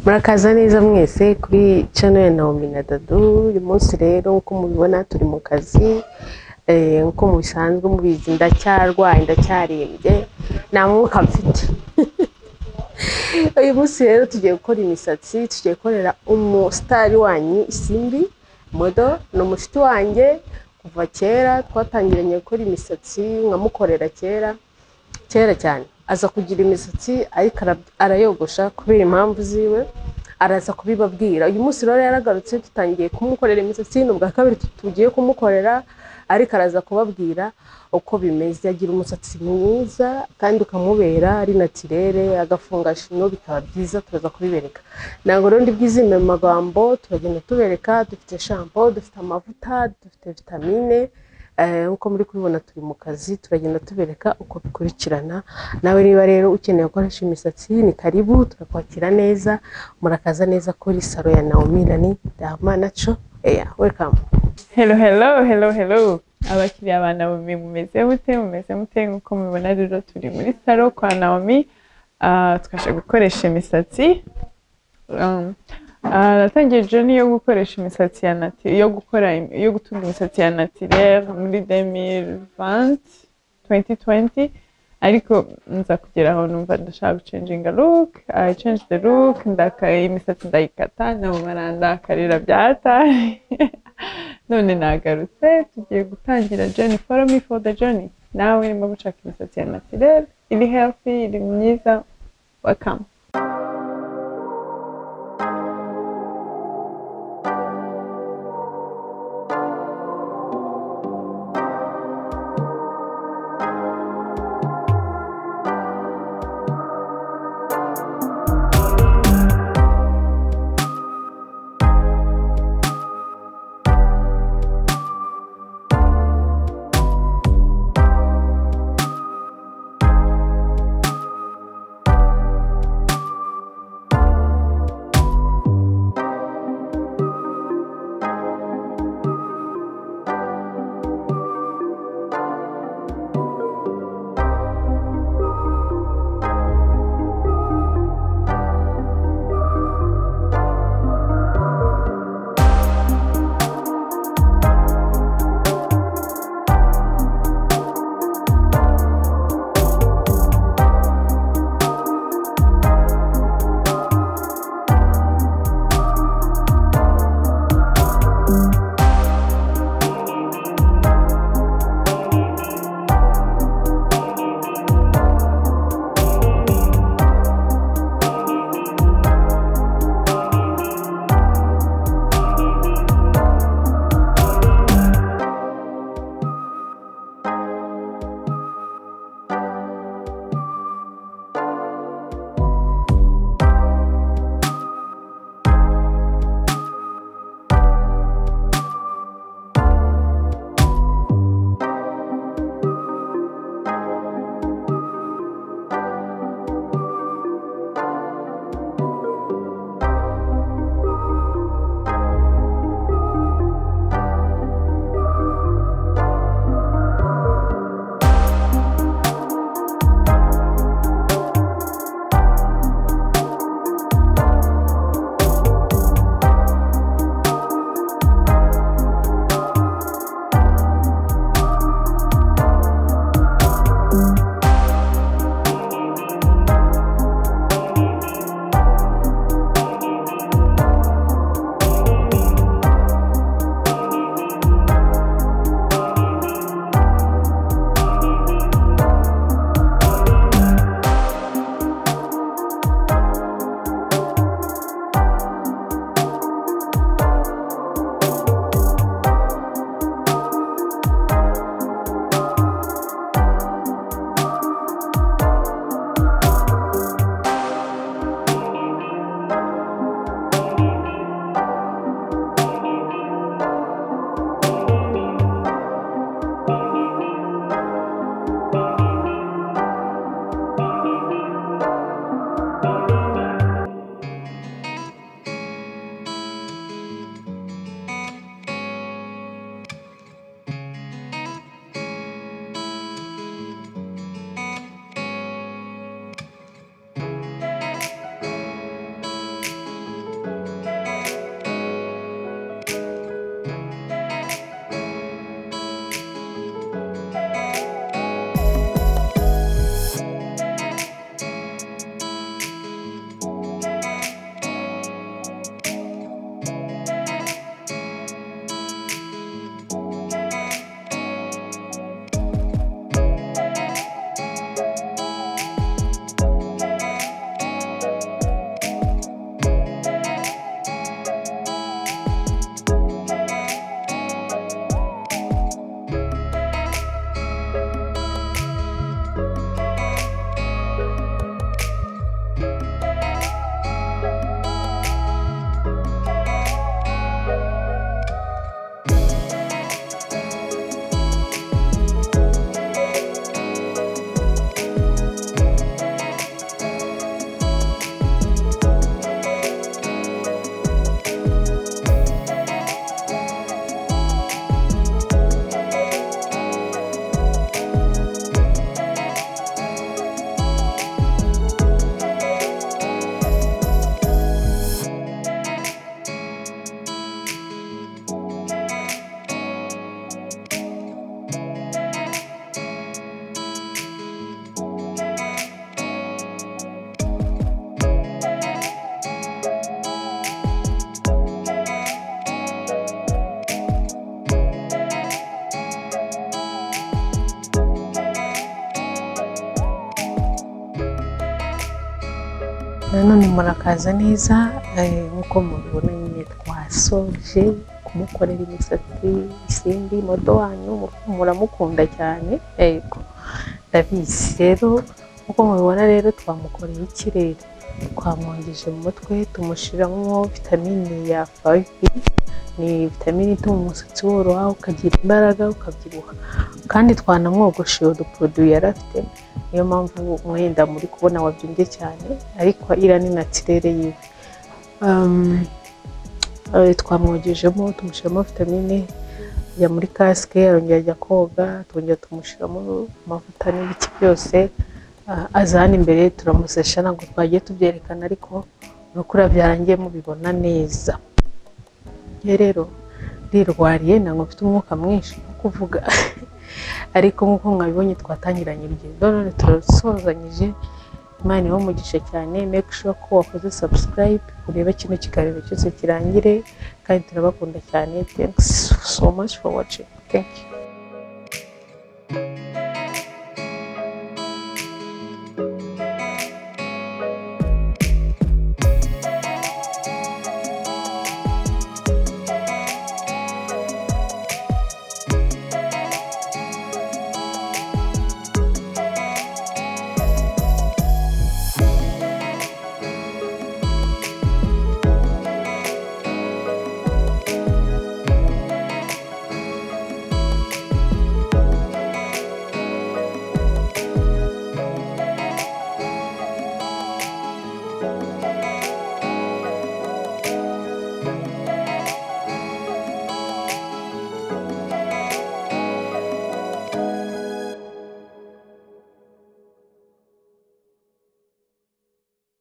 murakaza neza mwese kuri cano ya nawomi na dadu uyu munsi rero nk'uko mubibona turi mu kazi eh, nk'uko mubisanzwe mubizi ndacyarwaye ndacyarembye nta mwuka mfite uyu munsi rero tugiye gukora imisatsi tugiye gukorera umusitari wanyu isimbi modo ni umushuti wanjye kuva kera twatangiranye gukora imisatsi nkamukorera kera kera cyane aza kugira imisatsi ariko ara- arayogosha kubera impamvu ziwe araza kubibabwira uyu munsi rero yaragarutse dutangiye kumukorera imisatsi ni ubwa kabiri tu- tugiye kumukorera ariko araza kubabwira uko bimeze agira umusatsi mwiza kandi ukamubera ari natirere agafunga shino bikaba byiza turaza kubibereka ntabwo rero ndibwizime mu magambo turagenda tubereka dufite shampo dufite amavuta dufite vitamine Eh, nk'uko muri kubibona turi mu kazi turagenda tubereka uko bikurikirana nawe niba rero ukeneye gukoresha imisatsi ni karibu turakwakira neza murakaza neza kuri salo ya naomi nani dama naco eya welcome Hello, hello, hello, hello. Abakiriya ba Naomi mumeze mute mumeze mute nk'uko mubibona rero turi muri salo kwa Naomi Ah, twaje gukoresha imisatsi Um, ah, natangiye joni yo gukoresha imisatsi ya nati yo gukora im- yo gutunga imisatsi ya naturere muri 2020 2020 ariko nza kugera aho numva ndashaka gucenjinga look I changed the look ndaka imisatsi ndayikata nabo barandakarira byataye none nagarutse tugiye gutangira journey follow me for the journey nawe niba gushaka imisatsi ya naturere iri healthy iri myiza welcome nanone murakaza neza eh, nk'uko mubibona nyine twasoje kumukorera imisatsi isimbi modo wanyu mu- muramukunda cyane yego ndabizi rero nk'uko mubibona rero twamukoreye ikirere twamwongeje mu mutwe tumushyiramo vitamine ya fayive ni vitamine ituma umusatsi woroha ukagira imbaraga ukabyibuha kandi twanamwogoshe uduporoduwi yari afite niyo mpamvu umwenda muri kubona wabyimbye cyane ariko iriya ni natirere yiwe Um, eh, twamwogejemo tumushyiramo vitamine ajya muri kasike arongera ajya koga twongera tumushyiramo amavuta n'ibiki byose Ah, aza hano imbere turamusesha ntabwo twagiye tubyerekana ariko urukura byarangiye mubibona neza ye rero rirwariye ntabwo mfite umwuka mwinshi wo kuvuga ariko nk'uko mwabibonye twatangiranye urugendo none turasozanyije imana iwe umugisha cyane make sure ko wakoze subscribe urebe kino kiganiro cyose kirangire kandi turabakunda cyane thanks so much for watching thank you